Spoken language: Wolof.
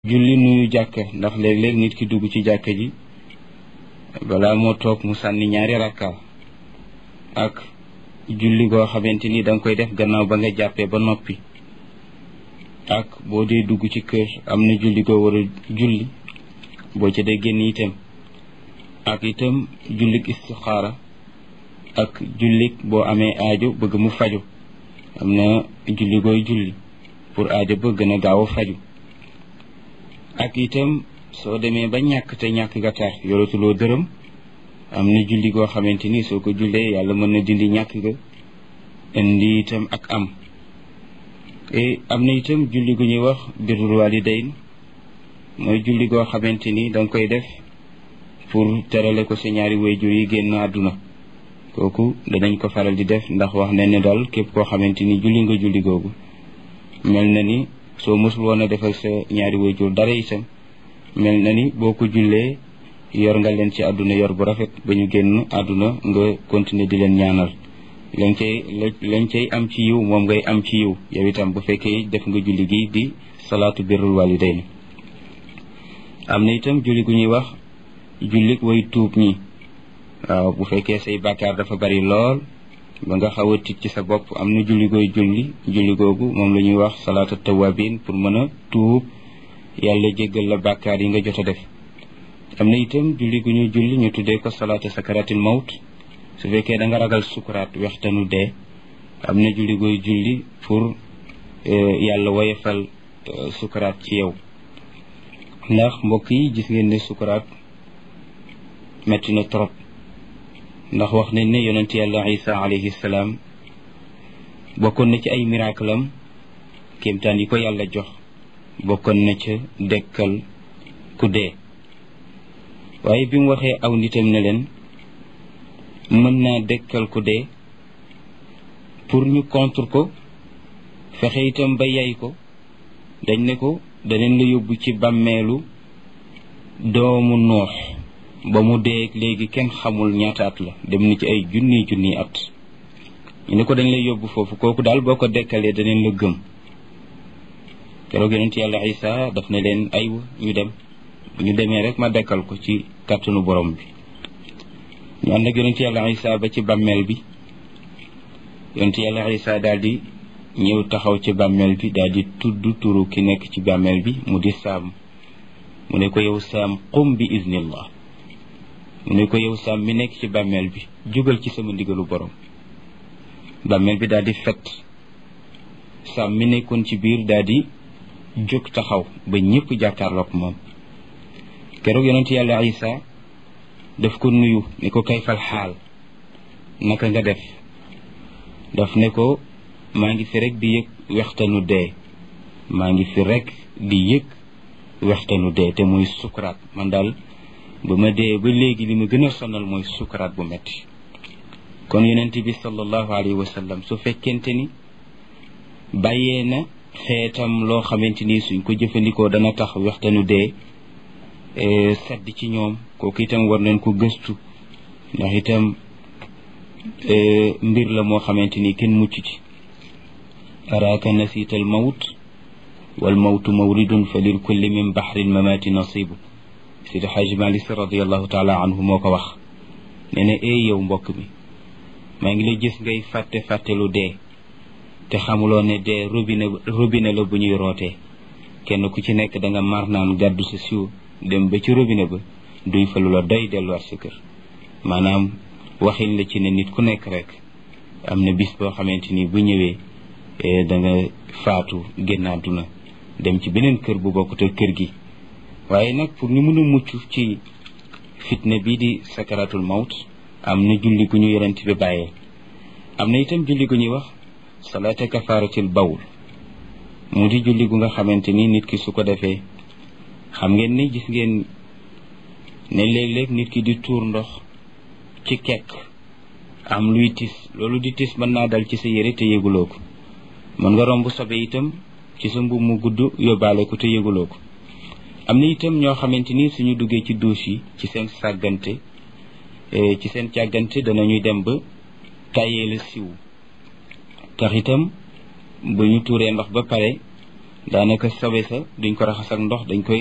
julli nuyu jàkka ndax léeg-léeg nit ki dugg ci jàkka ji balaa moo toog mu sànni ñaari rakka ak julli goo xamante ni da nga koy def gannaaw ba nga jàppee ba noppi ak boo dee dugg ci kër am na julli goo war a julli boo ca dee génn itam ak itam jullik istixaara ak jullik boo amee aajo bëgg mu faju am na julli gooy julli pour aajo ba gën a gaaw a faju ak itam soo demee ba ñàkk te ñàkk nga tar yoratuloo dërëm am na julli goo xamante ni soo ko jullee yàlla mën na dindi ñàkk ga indi itam ak am am na itam julli gu ñuy wax birrul walidayn mooy julli goo xamante ni danga koy def pour terale ko sa ñaari wayjur yi génn àdduna kooku danañ ko faral di def ndax wax nañ ne daal képp koo xamante ni julli nga julli googu mel na ni soo mësul woon a defal sa ñaari wayjur dara itam mel na ni boo ko jullee yor nga leen ci àdduna yor bu rafet ba ñu génn àdduna nga continuer di leen ñaanal lañ cay lañ cay am ci yiw moom ngay am ci yiw yow itam bu fekkee def nga julli gi di salaatu birrul walidayn am na itam julli gu ñuy wax jullik way tuub ñi waaw bu fekkee say bàkkaar dafa bari lool ba nga xaw a tiit ci sa bopp am na julli gooy julli julli googu moom la ñuy wax salaatu tawabin pour mën a tuub yàlla jéggal la bàkkaar yi nga jot a def am na itam julli gu ñuy julli ñu tuddee ko salaatu sakaratil mawt su fekkee da nga ragal sukuraat wextanu dee am na julli gooy julli pour yàlla woyefal sukuraat ci yow ndax mbokk yi gis ngeen ne sukuraat metti na trop ndax wax nañ ne yonent yàlla isa alayhi salaam bokkoon na ci ay miracle am kéemtaan yi ko yàlla jox bokkoon na ca dekkal ku dee waaye bi mu waxee aw nitam ne leen mën naa dekkal ku dee pour ñu contre ko fexe itam ba yay ko dañ ne ko daneen la yóbbu ci bàmmeelu doomu noox ba mu dee léegi kenn xamul ñaata at la dem na ci ay junni junni at ñu ne ko dañ lay yóbbu foofu kooku daal boo ko dekkalee daneen la gëm keroog yonent yàlla isa daf ne leen aywa ñu dem bu ñu demee rek ma dekkal ko ci kàttanu borom bi ñu ànd ak yonent yàlla isa ba ci bàmmeel bi yonent yàlla isa daal di ñëw taxaw ci bàmmeel bi daal di tudd turu ki nekk ci bàmmeel bi mu di saam mu ne ko yow saam qum bi iznillah mu ne ko yow saam mi nekk ci bàmmeel bi jógal ci sama ndigalu borom bàmmeel bi daal di fet saam mi nekkoon ci biir daal di jóg taxaw ba ñëpp jàkkaarloog moom keroog yonent yàlla isa daf ko nuyu ne ko kayfal xaal naka nga def daf ne ko maa ngi fi rek di yëg wextanu dee maa ngi fi rek di yëg wextanu dee te muy sukuraat man daal ba ma dee ba léegi li ma gën a sonal mooy sukuraat bu metti kon yonent bi sallallahu alayhi wa sallam su fekkente ni bàyyee na xeetam loo xamante ni suñ ko jëfandikoo dana tax wextanu dee sedd ci ñoom kooku itam war nañ ko gëstu ndax itam mbir la moo xamante ni kenn mucc ci araaka nasiita al mawt wal mawtu mawridun fa lil kulli min baxri lmamaati nasibu sidi xaaji malik si radiallahu taala anhu moo ko wax nee na ee yow mbokk mi maa ngi la gis ngay fàtte fàtte lu dee te xamuloo ne dee robinet robinet la bu ñuy rootee kenn ku ci nekk da nga mar naan gàddu sa siw dem ba ci robinet ba duy fa lu la doy delluwaat sa kër maanaam waxin la ci ne nit ku nekk rek am na bis boo xamante ni bu ñëwee da nga faatu génn àdduna dem ci beneen kër bu bokkut ak kër gi waaye nag pour ñu mën a mucc ci fitna bii di sakaratul mawt am na julli gu ñu yonent bi bàyyee am na itam julli gu ñuy wax salaata kafaaratil bawl mu di julli gu nga xamante ni nit ki su ko defee xam ngeen ni gis ngeen ne léeg-léeg nit ki di tuur ndox ci kekk am luy tis loolu di tis mën naa dal ci sa yére te yëguloo ko mën nga romb sobe itam ci sa mbubb mu gudd yóbbaale ko te yëguloo ko am na itam ñoo xamante ni suñu duggee ci douche yi ci seen sàggante ci seen càggante danañuy dem ba tàyyee la siw tax itam bu ñu tuuree ndox ba pare daanaka sobe sa duñ ko raxas ak ndox dañ koy